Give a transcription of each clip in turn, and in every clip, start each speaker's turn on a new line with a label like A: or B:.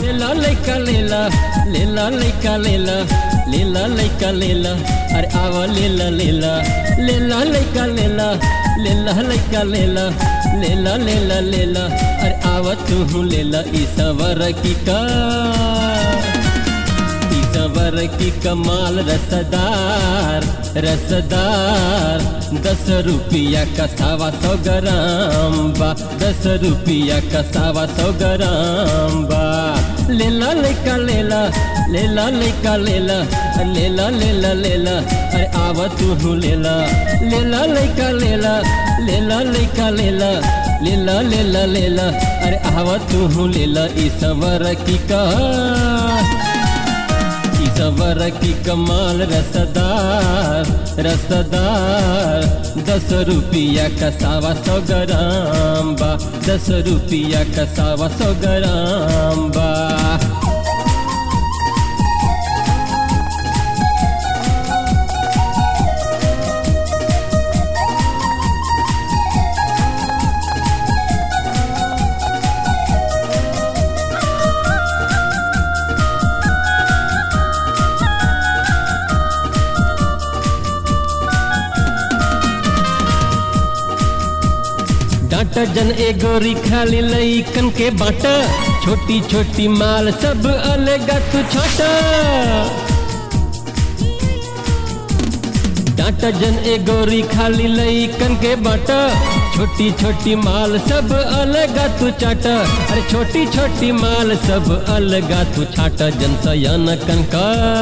A: लेला लैका लेला लेला लैका लेला लेला लैका लेला अरे आवा लेला लेला लेला लैका लेला लेला लैका लेला लेला लेला लेला अरे आवा तू लेला ई सवर की का ई सवर की कमाल रसदार रसदार दस रुपया का सावा सौ ग्राम बा दस रुपया का सावा सौ ग्राम बा लेला लेका लेला लेला लेका लेला लेला लेला लेला अरे आवा तू लेला लेला लेका लेला लेला लेका लेला लेला लेला लेला अरे आवा तू लेला ई सवर की का सवर की कमाल रसदार रसदार दस रुपया का सावा सौ ग्राम बा दस रुपया का सावा सौ ग्राम बा डांटा जन एगोरी खाली लईकन के बाटा छोटी छोटी माल सब अलगा तू छोटा डांटा जन एगोरी खाली लईकन के बाटा छोटी छोटी माल सब अलगा तू चाटा अरे छोटी छोटी माल सब अलगा तू छाटा जन सयान कनका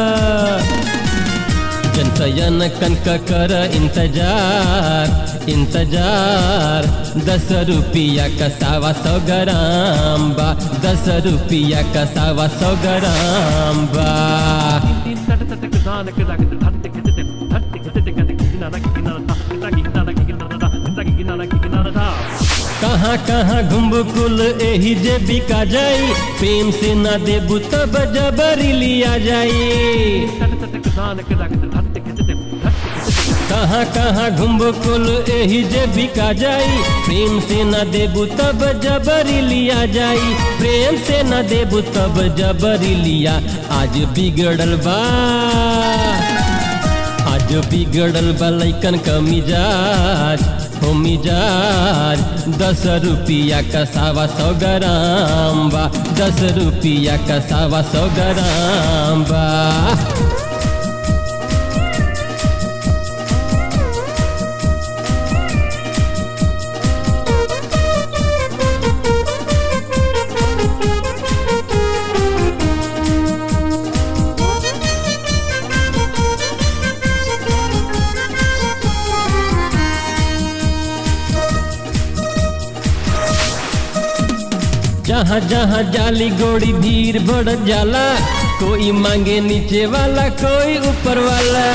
A: जनसयन कनक कर इंतजार इंतजार दस रुपया का सावा सौ ग्राम बा दस रुपया का सावा सौ ग्राम बा कहाँ कहाँ घुम्बु कुल एही जे बिका जाई प्रेम से ना देबू तब जबरी लिया जाई कहाँ कहाँ घुम्बो कुल एही जे बिका जाई प्रेम से न देबू तब जबरी लिया जाई प्रेम से न देबू तब जबरी लिया आज बिगड़ल बा आज बिगड़ल बा लैकन का मिजाज हो मिजाज दस रुपया का सावा सौ ग्राम बा दस रुपया का सावा सौ ग्राम बा जहाँ जहाँ जाली गोड़ी भीड़ बढ़ जाला कोई मांगे नीचे वाला कोई ऊपर वाला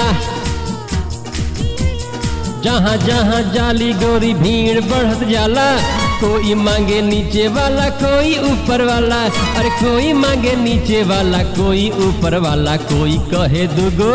A: जहाँ जहाँ जाली गोरी भीड़ बढ़त जाला कोई मांगे नीचे वाला कोई ऊपर वाला अरे कोई मांगे नीचे वाला कोई ऊपर वाला कोई कहे दुगो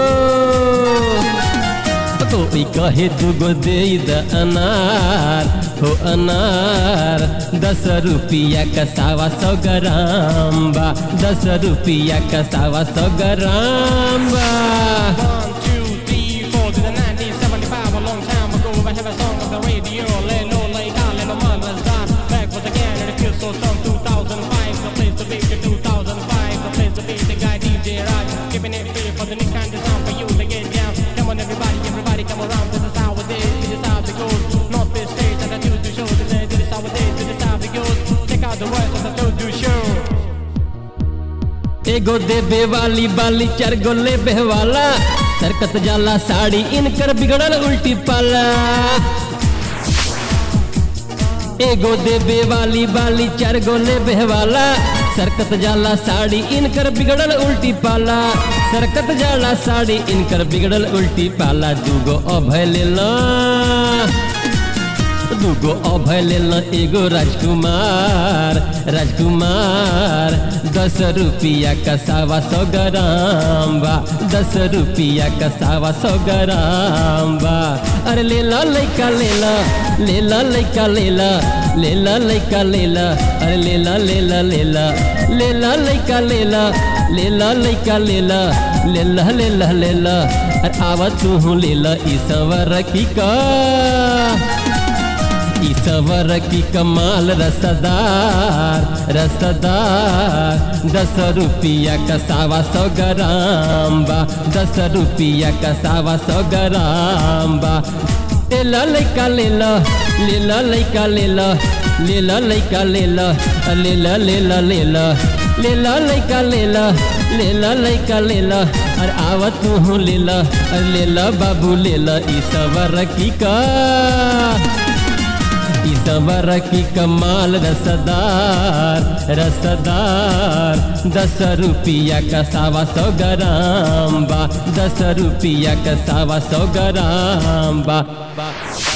A: कोई कहे दुगो दे द अनार हो अनार दस रुपया का सावा सौ ग्राम बा दस रुपया का सावा सौ ग्राम बा
B: One, two, three, four to the 1975, a long time ago. I have a song on the radio. Let no lay down, let no mother's done. Back was again, and it feels so strong. 2005, the place to be. The 2005, the place to be. The guy DJ Raj, giving it free for the new kind of sound for you to get down. Come on, everybody, everybody, come around. This is how it is. This is how it goes. North Bay State, and I do the show. This is this is how it is. This is how it goes. Check out the words of the do do show.
A: एगो देबे वाली बाली चार गो लेबे वाला सरकत जाला साड़ी इनकर बिगड़ल उल्टी पाला एगो देबे वाली बाली चार गो लेबे वाला सरकत जाला साड़ी इनकर बिगड़ल उल्टी पाला सरकत जाला साड़ी इनकर बिगड़ल उल्टी पाला दूगो अभय लेला दूगो अभय लेला एगो राजकुमार राजकुमार दस दस रुपया का सावा सौ ग्राम बा दस रुपया का सावा सौ ग्राम बा अरे ले ला लैका ले ला ले ला लैका ले ला ले ला लैका ले ला अरे ले ला ले ला ले ला ले ला लैका ले ला ले ला लैका ले ला ले ला ले ला ले ला अरे आवा तू ले ला ई सवर की का ईसवर की कमाल रसदार रसदार दस रुपया का सावा सौ ग्राम बा दस रुपया का सावा सौ ग्राम बा ले ला लैका ले ला ले ला लैका ले ला ले ला लैका ले ला ले ला ले ला ले ला ले ला लैका ले ला ले ला लैका ले ला अरे आवा तू ले ला ले ला बाबू ले ला ईसवर की का ईसवर की कमाल रसदार रसदार दस रुपया का सावा सौ ग्राम बा दस रुपया का सावा सौ ग्राम बा, बा।